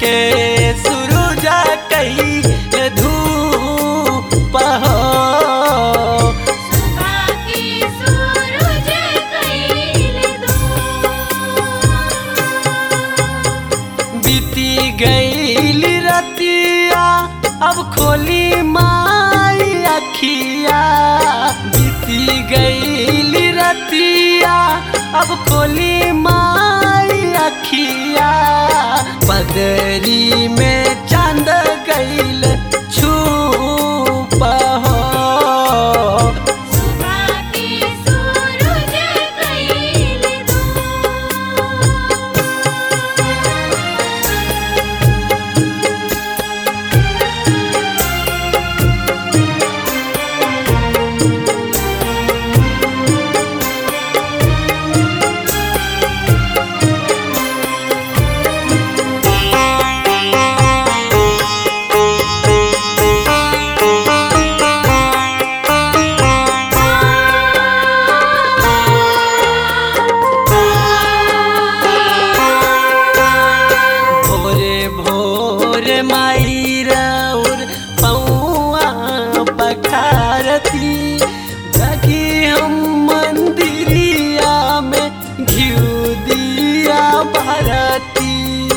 के सूरज कई धूप हो सुबह के सूरज कैल दो बीती गईल रतिया अब खोली माई अखिया बीती गईल रतिया अब खोली माई अखिया बदरी में चांद गईल छूप हो सुबह के सूरज कैल दो भोरे भोरे माई रौर पौआ पखारती जगी हम मंदिरिया में घिउ दिया भरती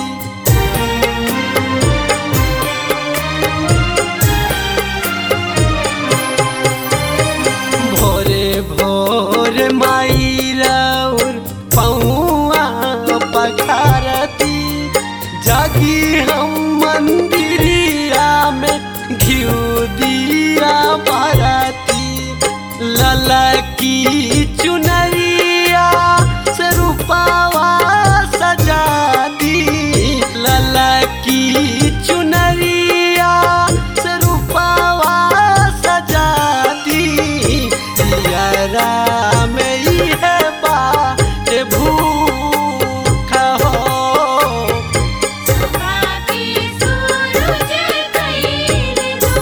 भोरे भोरे माई रौर पौआ पखारती जागी हम मंदिरिया में घिउ दिया भरती ललकी चुनरिया से रूपावा सजा दी ललकी चुनरिया से रूपावा सजा दी दियरा में इहे बात भूख हो सुबह के सूरज कैल दो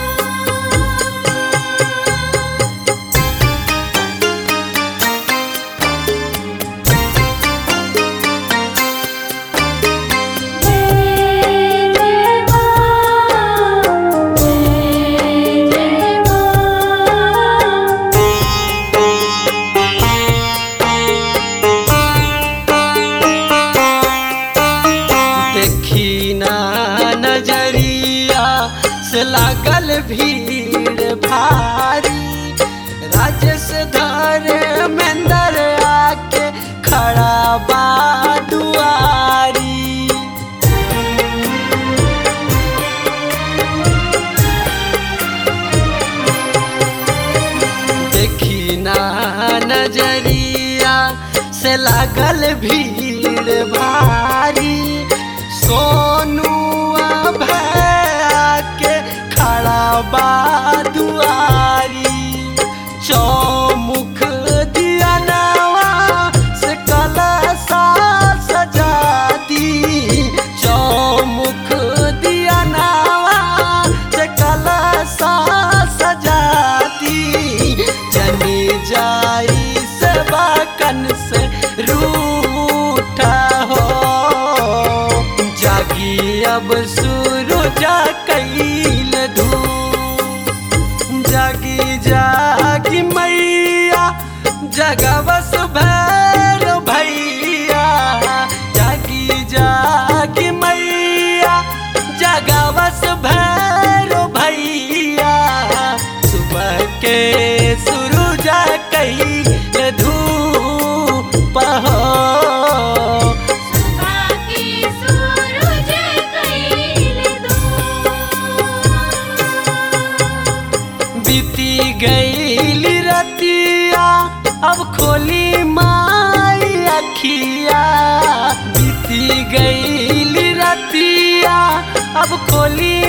जय जय मां जय जय मां देखी ना नजरिया से लागल भीड़ भारी राजेश धरे मेंदर आके खड़ा बा दुआरी देखी ना नजरिया से लागल भीड़ भारी सोनू भैया के खड़ा बा दुआरी चौमुख दिया नवा से कलसा सजा दी चौमुख दिया नवा से कलसा सजा दी जनी जाई से बाकन से रूठा हो जागी अब सूरजा कैल धू जागी जागी मैया जगवस भैर भैया जागी जागी मैया जगवस भैर भैया सुबह के सुरुजा कई धूप हो सुबह के सूरज कैल दो बीती गईल रतिया अब खोली माई अखिया बीती गईल रतिया अब खोली